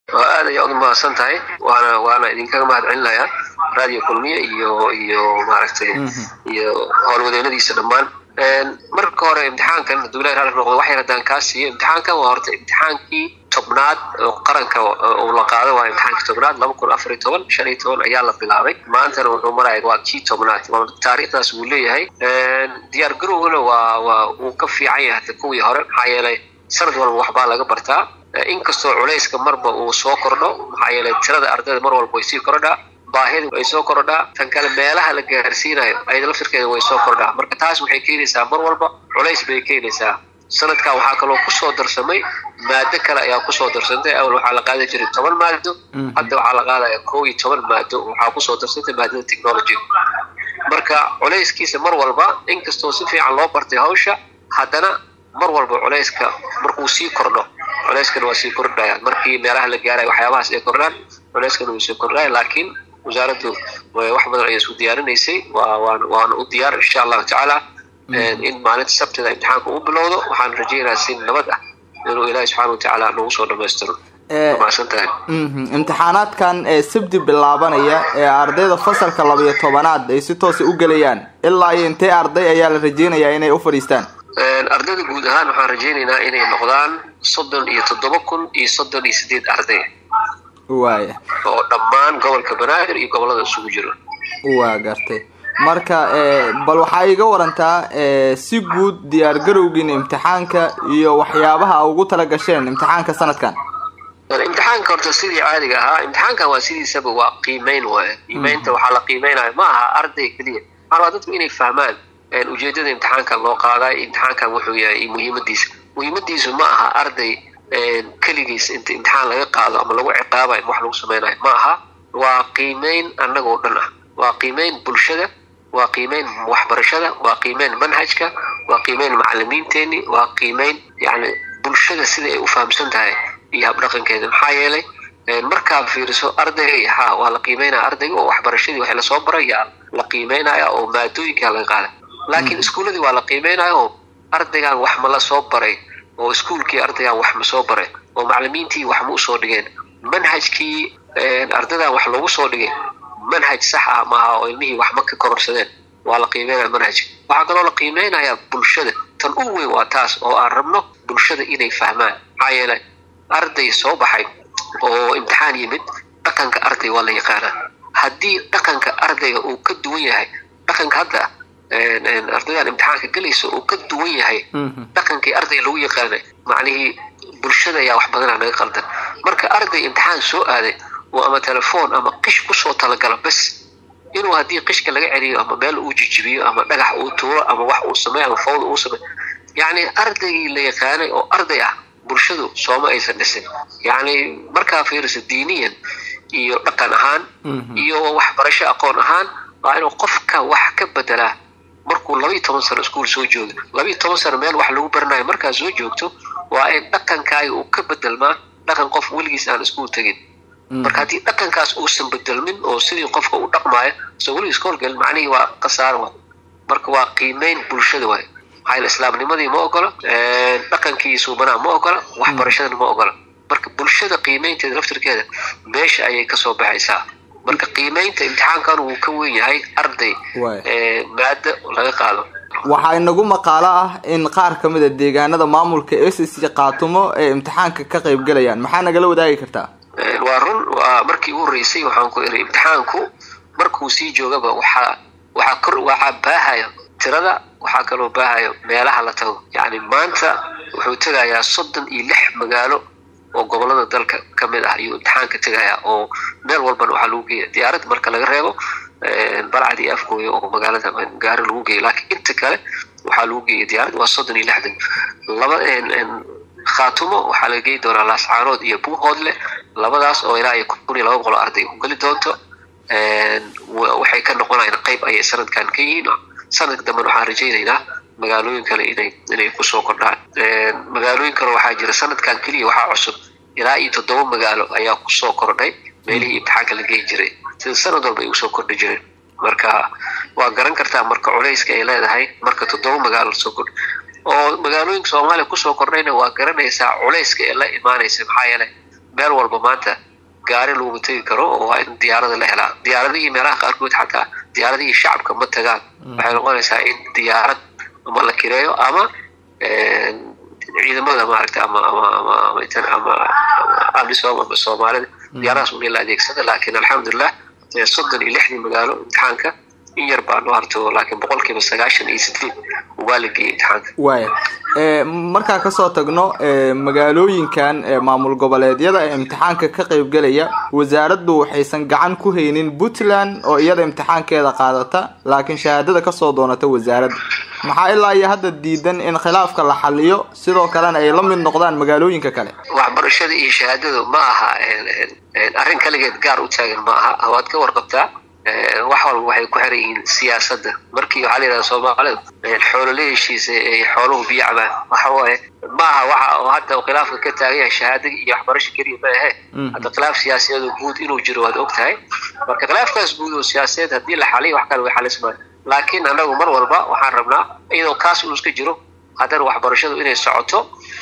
aad ayaa uga mahadsan tahay waana waana idinkaga mahad celinayaa radio kulmiye iyo iyo maaragtay iyo howlwadeennadiisa dhammaan marka hore imtixaankan hadduu ilahi raalli noqdo wax yar haddaan kaa siiyo imtixaankan waa horta imtixaankii tobnaad oo qaranka uu la qaado waa imtixaankii tobnaad laba kun afar iyo toban shan iyo toban ayaa la bilaabay maantana wuxuu maraya waa kii tobnaad taariikhdaas wuu leeyahay diyaar garowgana waa waa uu ka fiican yahay hata kuwii hore maxaa yeelay sanad walba waxbaa laga bartaa inkastoo culayska marba uu soo kordho maxaa yeelay tirada ardayda mar walba way sii kordhaa baahida way soo kordhaa tan kale meelaha la gaarsiinayo ayada laftirkeeda way soo kordhaa marka taas waxay keenaysaa mar walba culays bay keenaysaa sanadkan waxaa kaloo kusoo darsamay maado kale ayaa kusoo darsantay awal waxaa la qaadi jiray toban maado hadda waxaa la qaadaya kow iyo toban maado waxaa kusoo darsantay maadada technology marka culayskiisa mar walba inkastoo si fiican loo bartay hawsha haddana mar walba culayska markuu sii kordho culayskana waa sii kordhayaan markii meelaha la gaaraya waxyaabahaas ay kordhaan culayskana wuu sii kordhaya laakiin wasaaraddu wax badan ayay isku diyaarinaysay waa waan waana u diyaar insha allahu tacaala in maalinta sabtida imtixaanka uu bilowdo waxaan rajaynayaa si nabad ah inuu ilaahi subxaana watacaala nagu soo dhamaystiro maasantahay imtixaanaadkan ee sabti bilaabanaya ee ardayda fasalka labayo tobanaad ay si toosa u gelayaan ilaa iyo intee arday ayaa la rajeynayaa inay u fadhiistaan ardayda guud ahaan waxaan rajaynaynaa inay noqdaan soddon iyo toddoba kun iyo soddon iyo sideed arday waaya oo dhammaan gobolka banaadir iyo gobolada isugu jiro waa gartay marka bal waxaa iga warantaa si guud diyaar garowgiina imtixaanka iyo waxyaabaha a ugu tala gasheen imtixaanka sanadkan imtixaanka horta sidii caadiga ahaa imtixaankan waa sidiisaba waa qiimeyn waay qiimeynta waxaa la qiimeynaya ma aha arday keliya maxaa waa dadku inay fahmaan ujeedada imtixaankan loo qaadayo imtixaankan wuxuu yahay muhiimadiisa muhiimadiisu ma aha arday keligiis inta imtixaan laga qaado ama lagu ciqaabayo wax lagu sameynayo ma aha waa qiimeyn annagoo dhan ah waa qiimeyn bulshada waa qiimeyn waxbarashada waa qiimeyn manhajka waa qiimeyn macalimiinteeni waa qiimeyn yani bulshada sida ay u fahamsan tahay iyo habdhaqankeeda maxaa yeelay markaa fiiriso ardayga ha waa la qiimeynaya ardayga oo waxbarashadii wax lasoo baray yaa la qiimeynaya oo maadooyinkaa laga qaaday laakiin iskuuladii waa la qiimeynaya oo ardaygan wax ma la soo baray oo iskuulkii ardaygan wax ma soo baray oo macalimiintii wax ma usoo dhigeen manhajkii ardaydan wax loogu soo dhigay manhaj sax ah maaha oo ilmihii wax ma ka kororsadeen waa la qiimeynaya manhajka waxaa kaloo la qiimeynayaa bulshada tan u weyn waa taas oo aan rabno bulshada inay fahmaan maxaa yeelay arday soo baxay oo imtixaan yimid dhaqanka arday waa la yaqaanaa haddii dhaqanka ardayga uu ka duwan yahay dhaqanka hadda ardaydan imtixaanka gelaysa uu ka duwan yahay dhaqankii ardayga lagu yaqaanay macnihii bulshada ayaa wax badana naga qaldan marka arday imtixaan soo aaday oo ama telefoon ama qish kusoo talagala bes inuu haddii qishka laga celiyo ama meel uu jijibiyo ama dhagax uu tuuro ama wax uu sameeyo ama fawda uu sameeyo yacni ardaygii la yaqaanay oo arday ah bulshadu sooma aysan dhisin yacni markaa fiirisa diiniyan iyo dhaqan ahaan iyo waxbarasho aqoon ahaan waa inuu qofka wax ka bedelaa markuu labaiyo toban sano iskuol soo joogo labaiyo toban sano meel wax lagu baranayo markaa soo joogto waa in dhaqankaaga uu ka bedelmaa dhaqan qof weligiis aan iskuol tegin marka haddii dhaqankaas uusan bedelmin oo sidii qofka u dhaqmaayo soo weligiis ka horgelin macnihii waa khasaaro waay marka waa qiimeyn bulshada waay maxaa islaamnimadii ma ogola dhaqankii suubanaa ma ogola waxbarashadana ma ogola marka bulshada qiimeynteeda laftirkeeda meesha ayay kasoo baxaysaa marka qiimeynta imtixaankan wuu ka weyn yahay arday maado laga qaado waxaa inagu maqaalo ah in qaar ka mid a deegaanada maamulka s c qaatumo ee imtixaanka ka qayb galayaan maxaa nagala wadaagi kartaa waa run waa markii u horeysay waxaan ku iri imtixaanku markuu sii joogaba waxaa waxaa kor waxaa baahaya tirada waxaa kaloo baahayo meelaha la tago yacni maanta wuxuu tegayaa soddon iyo lix magaalo oo gobolada dalka ka mid ah ayuu imtixaanka tegayaa oo meel walbana waxaa lagu geeya diyaarad marka laga reebo balcad iyo afgooya oo magaalada gaari lagu geeyo laakiin inta kale waxaa lagu geeya diyaarad waa soddon iyo lixdan laba khaatumo waxaa laga geyi doonaa laascaanood iyo buuhoodle labadaas oo ilaa iyo kun iyo laba boqol arday ku geli doonto waxay ka noqonayaan qayb ayay sanadkan ka yihiin sanadka dambena waxaan rajaynaynaa magaalooyin kale inay inay kusoo kordhaan magaalooyin kale waxaa jira sanadkan keliya waxaa cusub ilaa iyo toddoba magaalo ayaa kusoo kordhay meelihii imtixaanka la geyi jiray sida sanad walba ay usoo kordhi jireen marka waa garan kartaa marka culayska ay leedahay marka toddoba magaalo lasoo kordh oo magaalooyinka soomaaliya kusoo kordhayna waa garanaysaa culayska ee la imaanaysa maxaa yeelay meel walba maanta gaari laguma tegi karo oo waa in diyaarada la helaa diyaaradihii meelaha qaarkood xataa diyaaradihii shacabka ma tagaan waxay noqonaysaa in diyaarad ama la kireeyo ama ciidamada maaragta ama ama ama ama ama amisom ama soomaalida diyaaradaas un in la adeegsada laakiin alxamdulilah soddon iyo lixdii magaalo imtixaanka in yar baa noo harto laakiin boqolkiiba sagaashan iyo sideed waa la geeyey imtixaanka waaya markaa kasoo tagno magaalooyinkan maamul goboleedyada ee imtixaanka ka qaybgelaya wasaaraddu waxaysan gacan ku haynin puntland oo iyada imtixaankeeda qaadata laakiin shahaadada kasoo doonata wasaaradda maxaa ilaa iyo hadda diidan in khilaafka la xaliyo sidoo kalena ay la mid noqdaan magaalooyinka kale waxbarashada iyo shahaadadu ma aha arrin kaligeed gaar u taagan ma aha waad ka warqabtaa wax walba waxay ku xiran yihiin siyaasadda markii waxaa la yidhahda soomaalida xoolole heshiisa ay xooluhu biyo cabaan waxa waaye ma aha waxa oo hadda khilaafka ka taagan yahay shahaada iyo waxbarasho keliya ma ahe hadda khilaaf siyaasadeed oo guud inuu jiro waad og tahay marka khilaafkaas guud oo siyaasadeed haddii la xaliyo wax kale way xalismaan laakiin annagu mar walba waxaan rabnaa iyadoo kaas uu iska jiro haddana waxbarashadu inay socoto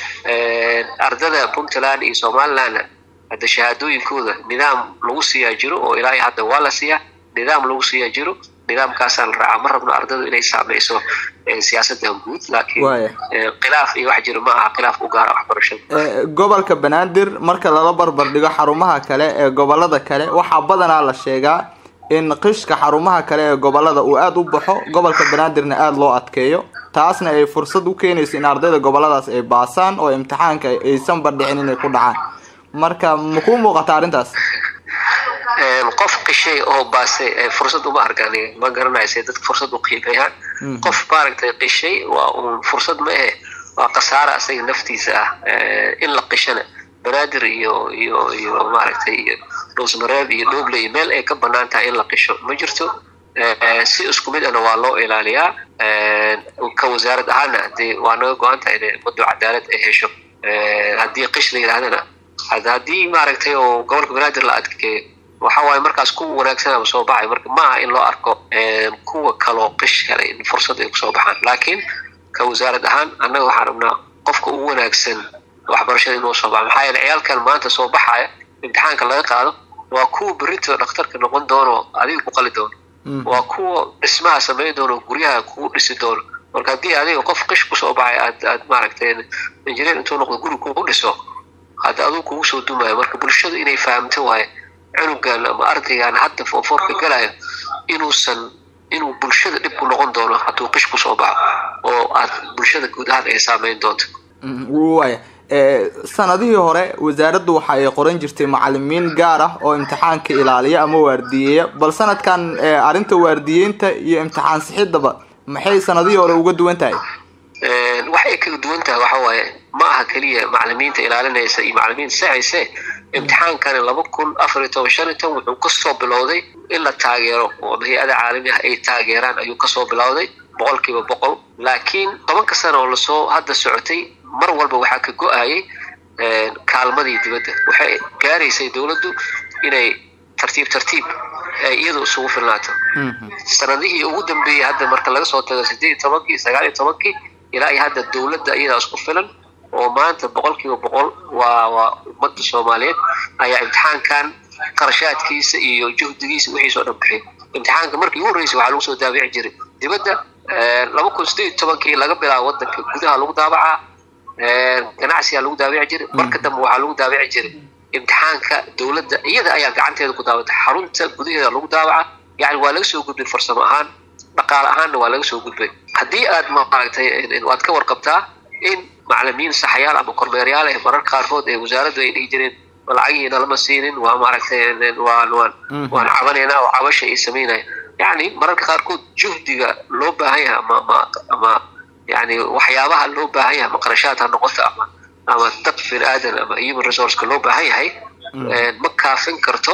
ardada puntland iyo somalilandna hadda shahaadooyinkooda nidaam lagu siiyaa jiro oo ilaa iyo hadda waa la siiyaa nidaam lagu siiyaa jiro nidaamkaasaa la raacaa ma rabno ardadu inay saameyso siyaasaddan guud laakiin khilaaf iyo wax jiro ma aha khilaaf u gaara waxbarashada gobolka banaadir marka lala barbar dhigo xarumaha kale ee gobolada kale waxaa badanaa la sheegaa in qishka xarumaha kale ee gobolada uu aada u baxo gobolka banaadirna aada loo adkeeyo taasna ay fursad u keenayso in ardayda goboladaas ay baasaan oo imtixaanka aysan bardhicin inay ku dhacaan marka ma kuu muuqata arrintaas qof qishay oo baasay fursad uma arkaan ma garanaysa dadka fursad u qiimeeyaan qof maaragtay qishay waa uun fursad ma ahe waa khasaara asaga naftiisa ah in la qishana banaadir iyo iyo iyo maaragtay iyo dhuusmareeb iyo dhoble iyo meel ay ka banaan tahay in la qisho ma jirto si isku mid ana waa loo ilaaliyaa ka wasaarad ahaana dee waa naga go-an tahay in ummaddu cadaalad ay hesho haddii qish la yidhahdana haddii maaragtay oo gobolka banaadir la adkeeyo waxa waaye markaas kuwa wanaagsanaba soo baxay marka ma aha in loo arko kuwa kaloo qish helay in fursad ay kusoo baxaan laakiin ka wasaarad ahaan annaga waxaan rabnaa qofka ugu wanaagsan waxbarashada inuu soo baxo maxaa yeele ciyaalkan maanta soo baxaya imtixaanka laga qaado waa kuwa berito dhakhtarka noqon doono adiga ku qali doono waa kuwa dhismaha samayn doono guryaha kugu dhisi doono marka haddii adiga qof qish kusoo baxay aad aad maaragtay injineer intuu noqdo guri kugu dhiso hadda aduu kugu soo dumayo marka bulshadu inay fahamto waaye cunugan ama ardaygan hadda foofoorka galayo inuusan inuu bulshada dhib ku noqon doono hadduu qish kusoo baxo oo aad bulshada guud ahaan ay saameyn doonto waya sanadihii hore wasaaraddu waxa ay qoran jirtay macalimiin gaar ah oo imtixaanka ilaaliya ama waardiyeeya bal sanadkan arrinta waardiyeynta iyo imtixaan sixidaba maxay sanadihii hore uga duwan tahay waxay kaga duwan tahay waxa waaye ma aha keliya macalimiinta ilaalinaysa iyo macalimiinta saxayse imtixaankani laba kun afar iyo toban shan iyo toban wuxuu kasoo bilowday in la taageero oo hay-ada caalami ah ay taageeraan ayuu kasoo bilowday boqol kiiba boqol laakiin tobanka sana oo lasoo hadda socotay mar walba waxaa ka go-ayay kaalmadii dibadda waxay gaaraysay dowladdu inay tartiib tartiib ay iyadu isugu filnaato sanadihii ugu dambeeyey hadda marka laga soo tago sideed iyo tobankii sagaal iyo tobankii ilaa iyo hadda dowladda iyadaa isku filan oo maanta boqol kiiba boqol waa waa ummadda soomaaliyeed ayaa imtixaankan qarashaadkiisa iyo juhdigiisa wixiisoo dhan bixiy imtixaanka markii ugu horreysay waxaa lagu soo daabici jiray dibadda laba kun sideed iyo tobankii laga bilaabo wadanka gudaha lagu daabacaa ganacsigaa lagu daabici jiray marka dambe waxaa lagu daabici jiray imtixaanka dowladda iyada ayaa gacanteeda ku daawata xarunta gudaheeda lagu daabaca yani waa laga soo gudbay farsamo ahaan dhaqaale ahaanna waa laga soo gudbay haddii aad maaragtay waad ka warqabtaa in macalimiin saxayaal ama kormeeryaal ah mararka qaarkood ee wasaaraddu ay dhihi jireen lacagihiina lama siinin waa maaragtay waan waan waan cabanaynaa oo cabasha ay samaynaya yani mararka qaarkood juhdiga loo baahan yahay ama ama ama yani waxyaabaha loo baahan yahay ama qarashaad ha noqoto ama ama dad bini aadan ama human resourceka loo baahan yahay ma kaafin karto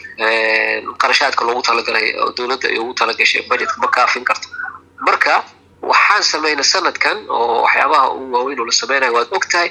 qarashaadka loogu talagalay oo dowladda ay ugu talagashay budgetka ma kaafin karto marka waxaan samaynay sanadkan oo waxyaabaha ugu waaweyn oo la sameynayo waad og tahay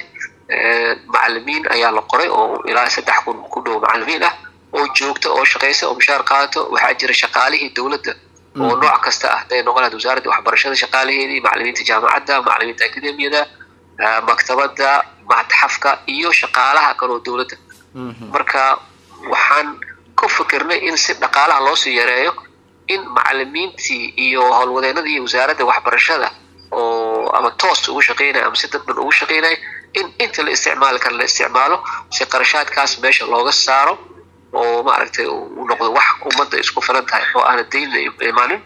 macalimiin ayaa la qoray oo ilaa saddex kun ku dhow macalimiin ah oo joogta oo shaqaysa oo mushaar qaato waxaa jira shaqaalihii dowladda oo nooc kasta ah haday noqon lahayd wasaaradda waxbarashada shaqaalaheedii macalimiinta jaamacadda macalimiinta akademiyada maktabadda matxafka iyo shaqaalaha kaloo dowladda marka waxaan ku fikirnay in si dhaqaalaha loosii yareeyo in macalimiintii iyo howlwadeenadii iyo wasaaradda waxbarashada oo ama toos ugu shaqeynaya ama si dadban ugu shaqeynaya in inta la isticmaali kara la isticmaalo si qarashaadkaas meesha looga saaro oo maaragtay uu noqdo wax ummadda isku filan tahay oo aana daynla imaanin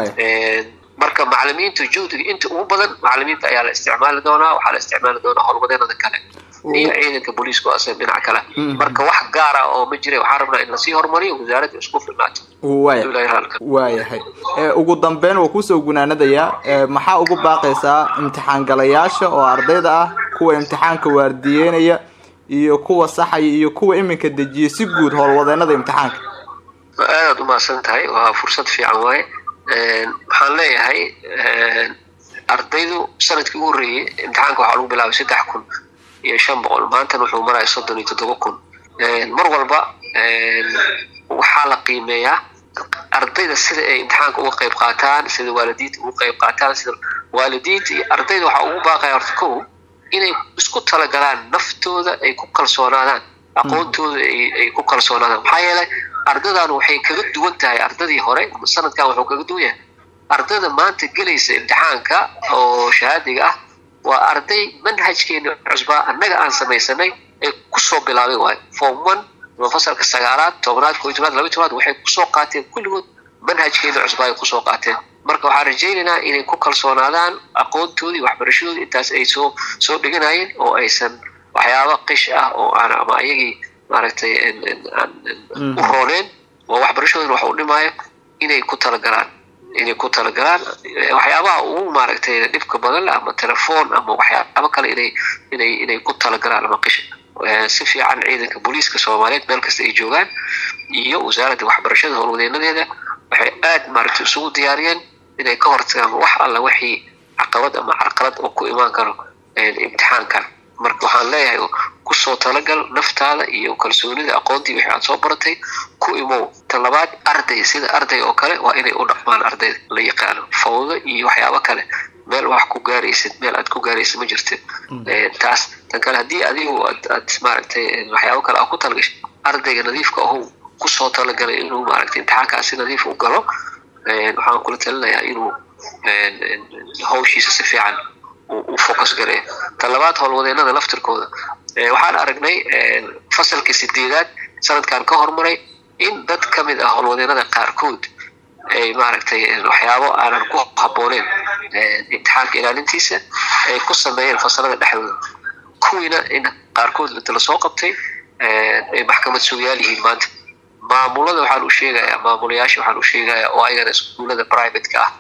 marka macalimiinta juhdiga inta ugu badan macalimiinta ayaa la isticmaali doonaa waxaa la isticmaali doonaa howlwadeenada kale iyo ciidanka booliiska oo asaga dhinac kale marka wax gaara oo ma jira waxaan rabnaa in lasii horumariyo wasaaradda isku filnaato waayahay ugu dambeyn waa kusoo gunaanadayaa maxaa ugu baaqaysaa imtixaan galayaasha oo ardayda ah kuwa imtixaanka waardiyeynaya iyo kuwa saxaya iyo kuwa iminka dejiya si guud howlwadeenada imtixaanka aadaad umahadsan tahay waa fursad fiican waaye waxaan leeyahay ardaydu sanadkii ugu horreeyey imtixaanka waxaa lagu bilaabay saddex kun iyo shan boqol maantana wuxuu maraya soddon iyo toddoba kun mar walba waxaa la qiimeeyaa ardayda sida ay imtixaanka uga qayb qaataan sida waalidiinta uga qayb qaataan sida waalidiinta iyo ardayda waxaa ugu baaqaya horta kow inay isku talagalaan naftooda ay ku kalsoonaadaan aqoontooda ay ku kalsoonaadaan maxaa yeelay ardaydan waxay kaga duwan tahay ardadii hore sanadkan wuxuu kaga duwan yahay ardayda maanta gelaysa imtixaanka oo shahaadiga ah waa arday manhajkeena cusbaa annaga aan samaysanay ay kusoo bilaabay waayo form one ama fasalka sagaalaad tobnaad koo iyo tobnaad laba iyo tobnaad waxay kusoo qaateen kulligood manhajkeena cusbaa ay kusoo qaateen marka waxaan rajaynaynaa inay ku kalsoonaadaan aqoontoodii waxbarashadoodii intaas ay soo soo dhiganayeen oo aysan waxyaaba qish ah oo aan ama ayagii maaragtay u rooneen oo waxbarashadoodina wax u dhimaayo inay ku talagalaan inay ku talagalaan waxyaabaha ugu maaragtay dhibka badan ama telefoon ama waxyaaba kale inay inay inay ku talagalaan ama qish si fiican ciidanka booliiska soomaaliyeed meel kasta ay joogaan iyo wasaaradda waxbarashada howlwadeenadeeda waxay aad maaragtay isugu diyaariyeen inay ka hortagaan wax alla wixii caqabad ama carqalad oo ku imaan karo imtixaankan marka waxaan leeyahay kusoo talagal naftaada iyo kalsoonida aqoontii wixii aad soo baratay ku imow tan labaad arday sida arday oo kale waa inay u dhaqmaan ardayda la yaqaano fawdo iyo waxyaabo kale meel wax ku gaaraysid meel aad ku gaaraysid ma jirtid taas tan kale haddii adigu aad aad maaragtay waxyaabo kale aad ku talagashay ardayga nadiifka ahu kusoo talagalay inuu maaragtay imtixaankaas si nadiif u galo waxaan kula talinayaa inuu hawshiisa si fiican u focus gareeyo tan labaad howlwadeenada laftirkooda waxaan aragnay fasalkii sideedaad sanadkan ka hormaray in dad ka mid ah howlwadeenada qaarkood ay maaragtay waxyaabo aanan ku habbooneyn imtixaanka ilaalintiisa ay ku sameeyeen fasalada dhexdooda kuwiina in qaarkood inta lasoo qabtay ay maxkamad sugayaal yihiin maanta maamulada waxaan u sheegayaa maamulayaasha waxaan u sheegayaa oo ayagana iskuullada privateka ah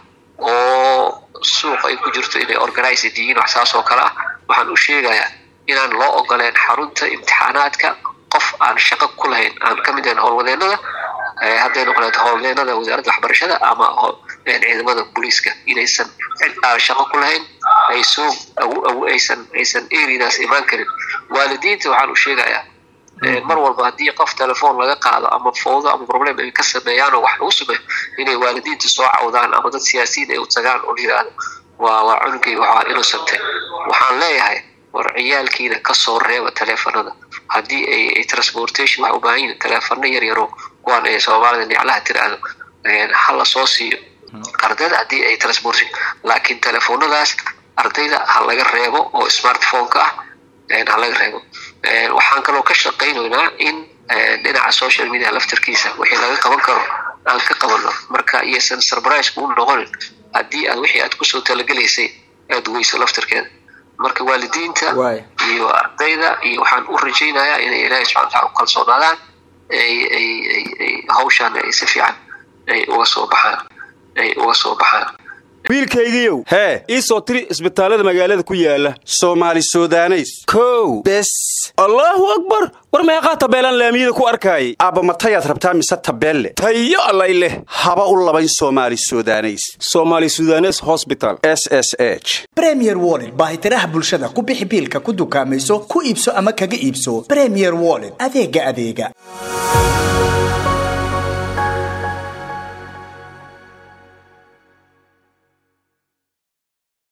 oo suuq ay ku jirto inay organized yihiin wax saas oo kale ah waxaan u sheegayaa inaan loo ogoleen xarunta imtixaanaadka qof aan shaqo ku lahayn aan ka mid ahayn howlwadeenada hadday noqoneed howlwadeenada wasaaradda waxbarashada ama ciidamada booliiska inaysan cid aan shaqo ku lahayn ay soo aysan aysan eridaas imaan karin waalidiinta waxaan u sheegayaa mar walba haddii qof telefoon laga qaado ama fowdo ama problem ay ka sameeyaan oo wax lagu sameeyo inay waalidiinta soo cawdaan ama dad siyaasiyiin ay u tagaan oo la yidhaahdo waa waa cunugay waxaa innocente waxaan leeyahay war ciyaalkiina kasoo reeba teleefanada haddii ay transportation wax u baahan yihin teleefano yar yaro kuwaan ay soomaalida niclaha tiraahdo ha la soo siiyo ardayda haddii ay transportation laakiin telefoonadaas ardayda ha laga reebo oo smartphone-ka ah ha laga reebo waxaan kaloo ka shaqaynaynaa in dhinaca social media laftarkiisa wixii laga qaban karo aan ka qabano marka iyaysan surprise u noqonin haddii aad wixii aad kusoo talagelaysay aad weyso laftarkeeda marka waalidiinta iyo ardayda iyo waxaan u rajaynayaa inay ilaahay subxana wataala u kalsoonaadaan ay ay ay ay hawshaan ay si fiican ay uga soo baxaan ay uga soo baxaan wiilkaygiiow hee ii soo tiri isbitaallada magaalada ku yaala soomaali sudaneys kow bes allaahu akbar war meeqaa tabeelaan laamiyada ku arkaayay aabba matayaad rabtaa mise tabeelle tayo allay leh haba u labayn soomaali sudaneys soomaali sudanes hosbital s s h bremier wollet baahitiraha bulshada ku bixi biilka ku dukaamayso ku iibso ama kaga iibso bremier wollet adeega adeega